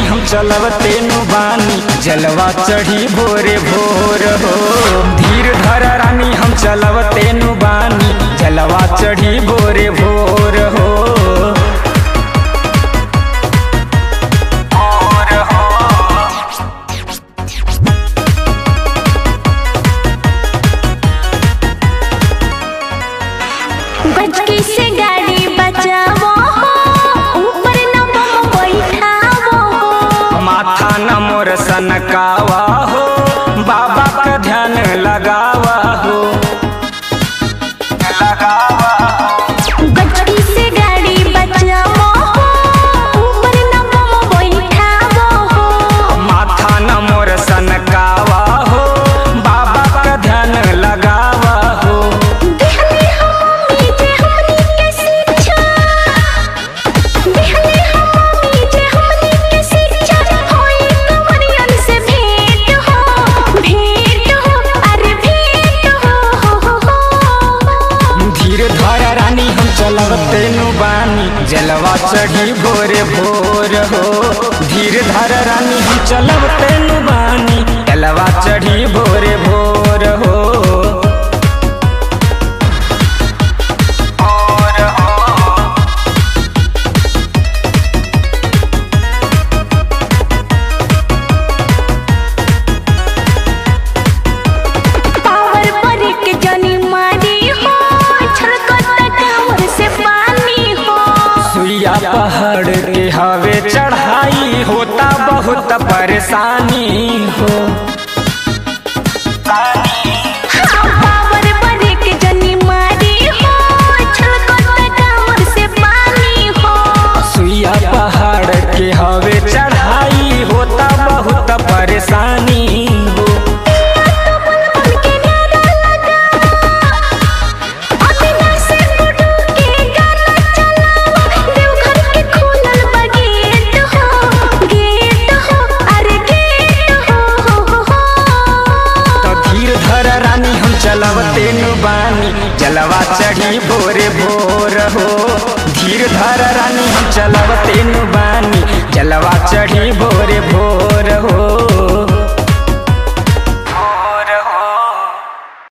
हम चलवते नु बानी जलवा चढ़ी भोरे भोर हो धीर धर रानी हम चलवते नु बानी जलवा चढ़ी भोरे भोर हो भोर हो बचकी से गाड़ी बचावो हो ऊपर न बम बैठावो हो माथा न मोर सनकावा हो बाबा का ध्यान लगावा हो लगावा हो बचकी से गाड़ी बचावो हो ऊपर न बम बैठावो हो माथा न मोर सनकावा हो बाबा का ध्यान लगावा हो देहले हमी जे हमनी के शिक्षा देहले हमी जे हमनी के शिक्षा होई कमरियन से भेंट हो भेंट हो अरे भेंट हो हो हो हो धीर धर रानी हम चलवते नु बानी जलवा चढ़ी भोरे भोर हो धीर धर रानी हम चलवते नु बानी जलवा चढ़ी भोरे भोर हो भोर हो पावर ब्रेक जनी मारी हो छलकत कांवर से पानी हो सुइया पहाड़ के हवे चढ़ाई होता बहुत परेशानी हो पावर ब्रेक जनी मारी हो छलकत कांवर से पानी हो सुइया पहाड़ के हवे चढ़ाई होता बहुत परेशानी हो बन के नारा लगा अपना से गुडू के गाना चलावा देवघर के खुलल बा गेट हो गेट हो अरे गेट हो हो हो तो धीर धर रानी हम चलवते नु बानी जलवा चढ़ी भोरे भोर हो धीर धर रानी हम चलवते नु बानी जलवा चढ़ी भोरे भोर